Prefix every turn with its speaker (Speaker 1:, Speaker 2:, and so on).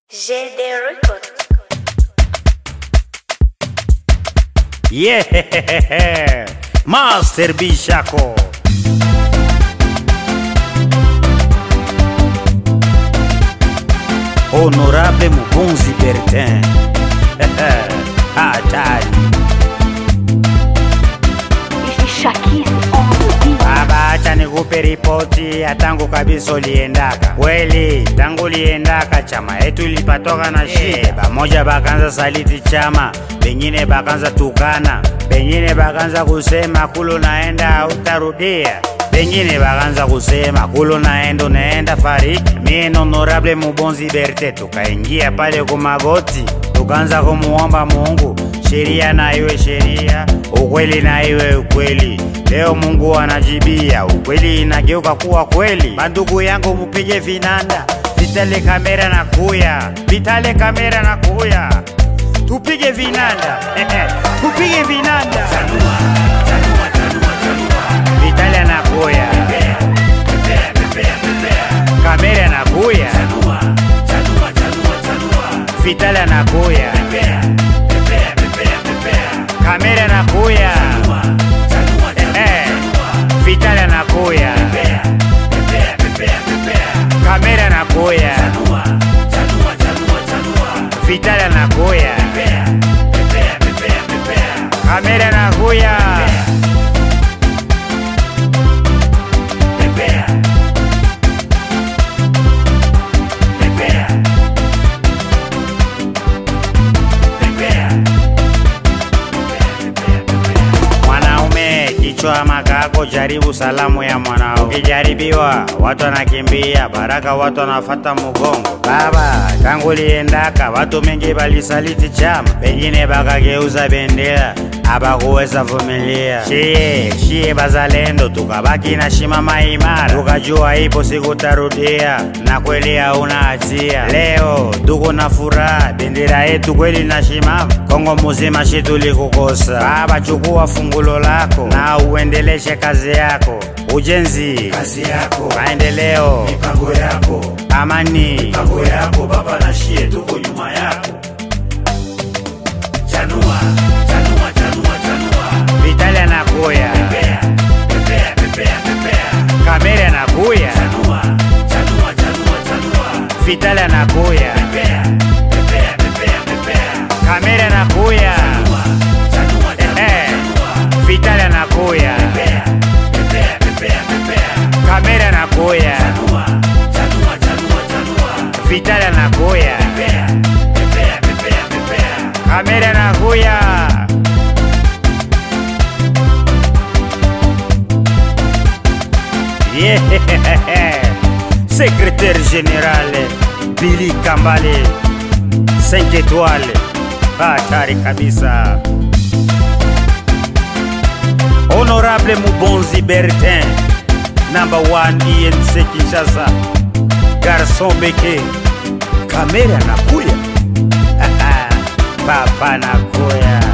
Speaker 1: GD Record.
Speaker 2: Yeah, Master Bishako. Honorable Mubonzi Bertin. Hatari.
Speaker 3: Shakis on the beat.
Speaker 2: Baba, acha nikupe ripoti ya tangu kabisa uliendaka. Kweli tangu uliendaka chama yetu ilipatoka na shida. Bamoja bakanza saliti chama, bengine bakanza tukana, bengine bakanza kusema kulo naenda hautarudia bengine bakanza kusema kulo naenda unaenda fariki. Mie na honorable Mubonzi Berte tukaingia pale kumagoti, tukaanza kumuomba Mungu sheria na iwe sheria, ukweli na iwe ukweli. Leo Mungu anajibia, ukweli inageuka kuwa kweli. Bandugu yangu mupige vinanda, vitale kamera na kuya, vitale kamera na kuya, tupige vinanda tupige vinanda, vitale na kuya, kamera na kuya, vitale na kuya, kamera na kuya, eh, vitale na kuya, kamera na kuya, vitale na kuya, kamera na kuya. Mwanaume kichwa makako, jaribu salamu ya mwanao. Ukijaribiwa watu wanakimbia, baraka watu wanafata mugongo. Baba tangu liendaka, watu mengi balisaliti chama, pengine bakageuza bendera abakuweza vumilia. Shie shie bazalendo, tukabaki na shimama imara, tukajua ipo siku tarudia, na kweli hauna hatia. Leo tuko na furaha, bendera yetu kweli na shimama, Kongo muzima shi tulikukosa. Baba chukua fungulo lako na uendeleshe kazi yako, ujenzi,
Speaker 4: kazi yako
Speaker 2: maendeleo,
Speaker 4: mipango yako
Speaker 2: amani.
Speaker 4: mipango yako baba na shie tuko nyuma yako chanua chanua chanua chanua
Speaker 2: Vitali anakuya,
Speaker 4: pepea pepea pepea pepea
Speaker 2: kamera anakuya,
Speaker 4: chanua chanua chanua chanua
Speaker 2: Vitali anakuya,
Speaker 4: pepea pepea pepea pepea
Speaker 2: kamera anakuya,
Speaker 4: chanua chanua chanua
Speaker 2: eh,
Speaker 4: chanua
Speaker 2: Vitali anakuya,
Speaker 4: pepea pepea pepea pepea
Speaker 2: kamera anakuya,
Speaker 4: chanua chanua chanua chanua
Speaker 2: Vitali anakuya,
Speaker 4: pepea pepea pepea pepea
Speaker 2: kamera anakuya. Yeah. Secrétaire général Billy Kambale 5 étoiles hatari kabisa Honorable Mubonzi Bertin number 1 INC Kinshasa Garçon Beke kamera nakuya papa nakuya